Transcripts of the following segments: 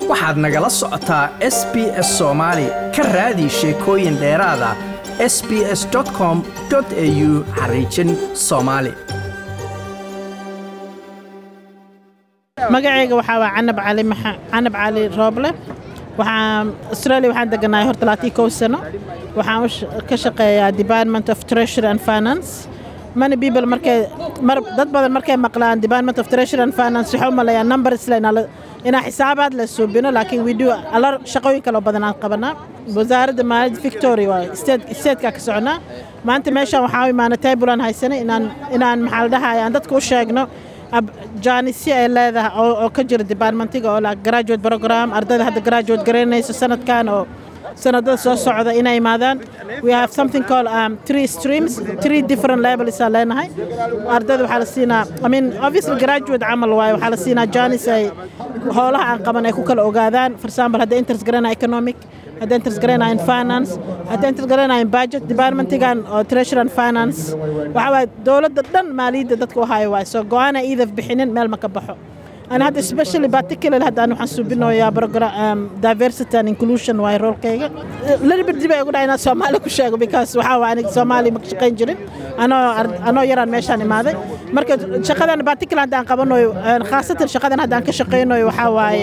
waxaad nagala socotaa s b s soomaali ka raadi sheekooyin dheeraada s b s com au xariijin soomaali magacayga waxaa waa canab cali canab cali rooble waxaan australia waxaan deganahay hor talaatii kow sano waxaan ka shaqeeyaa department of treasury and finance many people markay mar dad badan markay maqlaan department of treasury and finance waxaa u maleeyaa number isla inaa xisaabaad la suubino laakiin we do alar shaqooyin kaloo badan aan qabanaa wasaaradda maaliyadda victoria waa statekaa ka soconaa maanta meeshaan waxaa u imaanay taybulan haysanay inaan inaan maxaa la dhahay aan dadka u sheegno jaanisyo ay leedahay oo ka jira departmentiga oo la graduate program ardayda hadda graduate garaynayso sanadkan oo sanadada soo socda inay imaadaan we have something called um, three streams three different levels aan leenahay ardayda waxaa la siinaa i mean obviously graduate camal waaye waxaa la siinaa jaanis ay howlaha aan qaban ay ku kala ogaadaan for example hadda interest garanaya economic hadda interest garanaya in finance hadda interest garanaya in budget departmentigan oo treasury and finance waxaa waaye dowladda dhan maaliyadda dadka u hayo waaye soo go-aana iidaf bixinin meel ma ka baxo أنا هذا especially particularly هذا أنا حسوبينه يا program diversity and inclusion واي رول كيجا لين بدي بقى أقول أنا سومالي كشيء because وحاول أنا سومالي مكشقين جرين أنا أنا يران ماشان ماذا مركز شقة أنا particular هذا قبلنا خاصة شقة هذا أنا كشقينه وحاول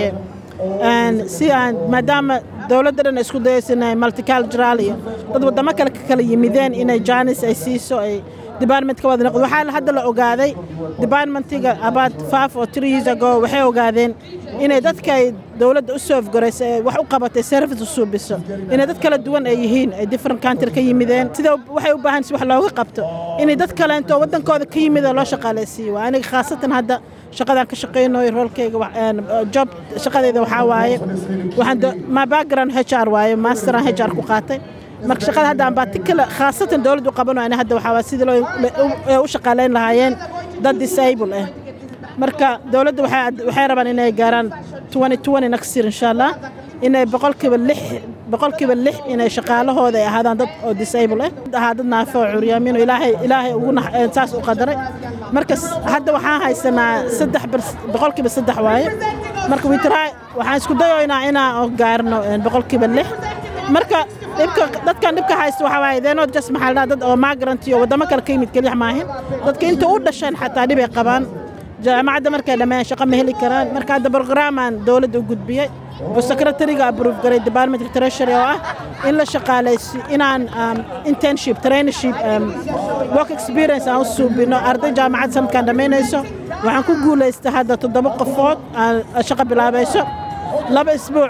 si aan maadaama dowladdan isku dayaysa inay multicultural iyo dad waddamo kale ka kala yimideen inay jaanis ay siiso ay departmentka wada noqdo waxaa hadda la ogaaday departmentiga about five or three years ago waxay ogaadeen inay dadka ay dowladda u soofgarayso ee wax u qabatay service u suubiso inay dad kala duwan ay yihiin ay different country ka yimideen sida waxay u baahan si wax looga qabto inay dad kale intoo waddankooda ka yimida loo shaqaalaysiiyo waa aniga khaasatan hadda shaqadaan ka shaqaynayo roolkayga job shaqadeeda waxaa waaye waxaan ma background h r waaye masteran h r ku qaatay marka shaqada hadda aan particular khaasatan dowladdu qabano ana hadda waxaa waa sidii loo u shaqaalayn lahaayeen dad disable ah marka dowladda waxay rabaan inay gaaraan next year insha allah inay boqolkiiba lix boqolkiiba lix inay shaqaalahooda ay ahaadaan dad oo disable ah ahaa dad naafo oo curyaamiin oo ilaahay ilaahay ugu saas u qadaray marka hadda waxaan haysanaa saddex boqolkiiba saddex waaye marka witraa waxaan isku dayoynaa inaan gaarno boqolkiiba lix marka dhibka dadkan dhibka haysta waxaa waaye deenoo jas maxaa la dad oo migrant iyo waddamo kale ka yimid keliya maahin dadka inta u dhasheen xataa dhibay qabaan jaamacadda markay dhammeeyaan shaqo ma heli karaan marka hadda programaan dowladda u gudbiyey oo secretariga approve garay department of treasury oo ah in la shaqaalaysi inaan internship trainership work experience aan u suubino arday jaamacad sanadkan dhammaynayso waxaan ku guulaystay hadda toddoba qofood shaqo bilaabayso laba isbuuc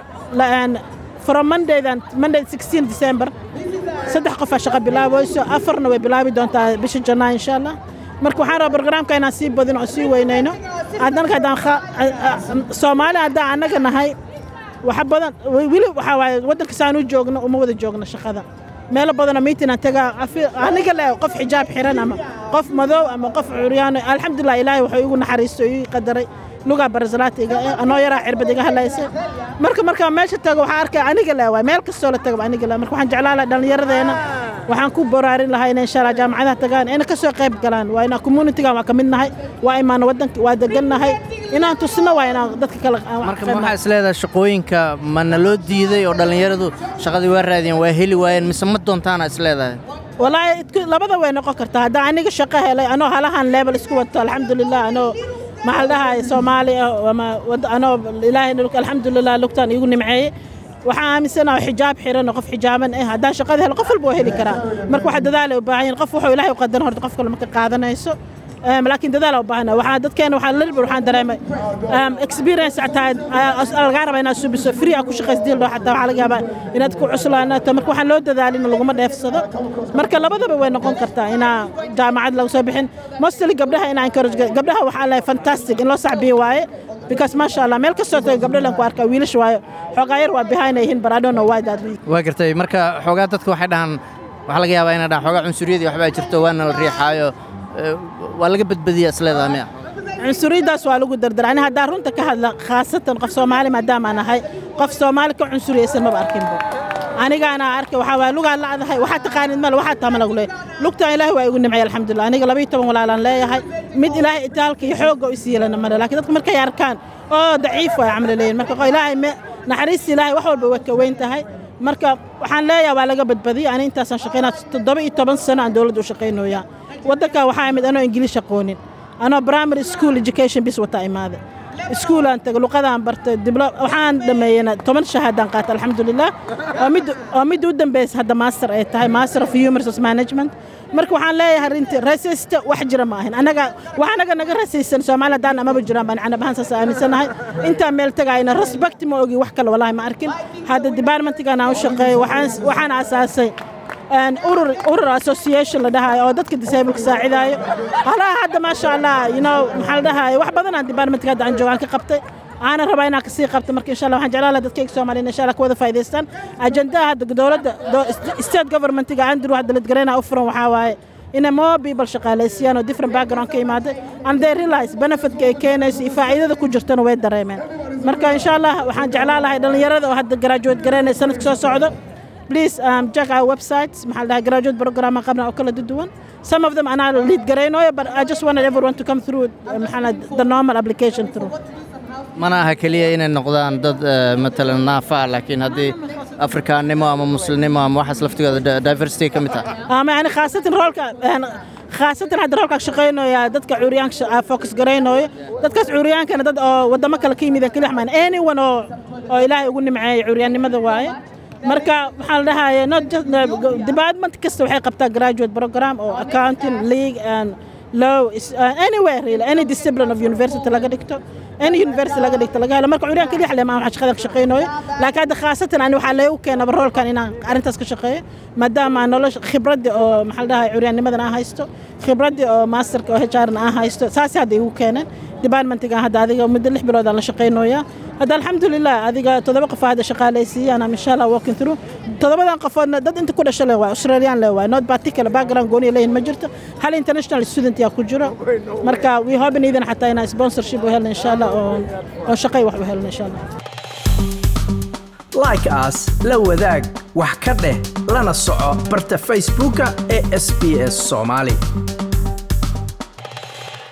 from mondaydan monday 16 december saddex qofaa shaqo bilaabayso afarna way bilaabi doontaa bisha janaa insha allah marka waxaan rabaa barnaamijka inaan sii badino oo sii weynayno haddana haddaan soomaali haddaan annaga nahay waxa badan weli waxaa waaye waddanka saan u joogno uma wada joogno shaqada meelo badanoo miitin aan tagaa aniga le qof xijaab xiran ama qof madow ama qof curyaano alxamdulilah ilaahay wuxuu igu naxariisto ii qadaray lugaa barazalaatiga anoo yaraa cirbad iga hadlaysa marka markaa meesha tago waxaa arkaya aniga le waay meel kastoo la tago aniga le marka waxaan jeclaan lahaa dhallinyaradeena waxaan ku boraarin lahaa inay insha allah jaamacadaha tagaan inay kasoo qayb galaan waa inaan communitygan waa ka mid nahay waa imaana waddanka waa degan nahay inaan tusno waa inaan dadka kale marka waxaa is leedahay shaqooyinka mana loo diiday oo dhallinyaradu shaqadii waa raadiyeen waa heli waayeen mise ma doontaana is leedahay walaahi labada way noqon kartaa haddaan aniga shaqo helay anoo halahan level isku wato alxamdulilah anoo maxaa la dhahay soomaali ah ama anoo ilaahay alxamdulilah lugtaan iigu nimceeyey waxaan aaminsanaha xijaab xiran oo qof xijaaban ah haddaan shaqada helo qof walba waa heli karaa marka waxa dadaala u baahan yahin qof wuxuu ilaahay u qadaran horta qof kale ma ka qaadanayso laakiin dadaala u baahana waxaa dadkeena waxaa lilbir waxaan dareemay experience xataa lagaa rabaa inaad subiso free aa ku shaqaysdiil dhoo xataa waxaa laga yaabaa inaad ku cuslaanato marka waxaan loo dadaalin laguma dheefsado marka labadaba way noqon kartaa inaa jaamacad lagu soo bixin mostly gabdhaha inaa encourage gabdhaha waxaa lehay fantastic in loo saxbiyo waaye because maasha allah meel kastoo tago gabdho lan ku arkaa wiilasha waayo xoogaa yar waa behind ay yihiin but I don't know why that week waa gartay marka xoogaa dadka waxay dhahaan waxaa laga yaabaa inay dhahaan xoogaa cunsuriyadii waxbaa jirto waana la riixaayo waa laga badbadiyaa isleedaha miya cunsuriyaddaas waa lagu dardara ani haddaan runta ka hadla khaasatan qof soomaali maadaama aan ahay qof soomaali ka cunsuriyaysan maba arkinba anigaana arkay waxaa waay lugaan lacdahay waxaa taqaanid male waxaa tama lagu leeyahay lugtaan ilaahay waa igu nimcay alxamdulilah aniga labayo toban walaalaan leeyahay mid ilaahay itaalka iyo xoogga u siiyelana male laakiin dadka markay arkaan oo daciif waay camli leeyihin marka ilaahay naxariista ilaahay wax walba way ka weyn tahay marka waxaan leeyahay waa laga badbadiyay ani intaasaan shaqaynaa toddoba iyo toban sano aan dowladda u shaqaynoyaa waddankan waxaa imid anoo ingiliish aqoonin anoo primary school education bis wata imaaday iskuulaan tagay luqadaan bartay diblo waxaan dhameeyena toban shahaadaan qaatay alxamdulilah oo mid oo mid u dambeysa hadda master ay tahay master of human resource management marka waxaan leeyahay arrintii rasaysta wax jira ma ahin anaga wax anaga naga rasaysan soomaaliya haddaan amaba jiraan baan canab ahaan saas aaminsanahay intaan meel tagayna respect ma ogi wax kale wallahi ma arkin hadda departmentigan aan u shaqeeyo waxaan waxaan asaasay urur urur association la dhahayo oo dadka disableka saacidaayo halaha hadda maasha allah you know maxaa la dhahayo wax badan aan departmentka hadda aan joogaan ka qabtay aanan rabaa inaan kasii qabto marka insha allah waxaan jeclaan lahaa dadkayga soomaaliyeed insha allah ka wada faa'idaystaan ajendaha hadda dowladda state governmentiga andrew hadda ladgarayna u furan waxaa waaye inay more people shaqaalaysiiyaan oo different background ka imaaday and they realize benefitka ay keenayso iyo faa'iidada ku jirtana way dareemeen marka insha allah waxaan jeclaan lahay dhallinyarada oo hadda graduate garaynaya sanadka soo socdo please um, check our websites maxaa la dhahaa graduate program qabna oo kala duwan some of them anaa lead garaynayo but I just wanted everyone to come through uh, maxaa la the normal application through mana aha keliya inay noqdaan dad matalan naafa ah laakiin haddii afrikaannimo ama muslimnimo ama waxaas laftigooda diversity ka mid tahay ama yani khaasatan roolka khaasatan hadda roolka shaqaynaya dadka cuuriyaanka focus garaynayo dadkaas cuuriyaankana dad oo waddamo kale ka yimideen keli xmaan anyone oo oo ilaahay ugu nimceeyay cuuriyaannimada waaye marka waxaa la dhahaya not just department kasta waxay qabtaa graduate program oo accounting league and law uh, anywhere really any discipline of university laga dhigto any university laga dhigto laga helo marka curyaan kaliya xaleema waxaan shaqada ka shaqaynayo laakiin hadda khaasatan ani waxaa leegu keenaba roolkan inaan arrintaas ka shaqeeyo maadaama aan nolosha khibradda oo maxaa la dhahay curyaannimadan aan haysto khibradda oo masterka oo HR-na aan haysto saasi hadda igu keeneen departmentigan hadda adiga muddo lix bilood aan la shaqaynayaa hadda alxamdulilah adiga toddoba qof hadda shaqaalaysiiyaan am insha allah walking through toddobadan qofoodna dad inta ku dhasha le waay australian le waay not particular background gooniya leeyihin ma jirto hal international student yaa ku jiro marka we hoping idin xataa inaan sponsorship u helna insha allah oo oo shaqay wax u helna insha allah like as la wadaag wax ka dheh lana soco barta facebooka ee sbs somali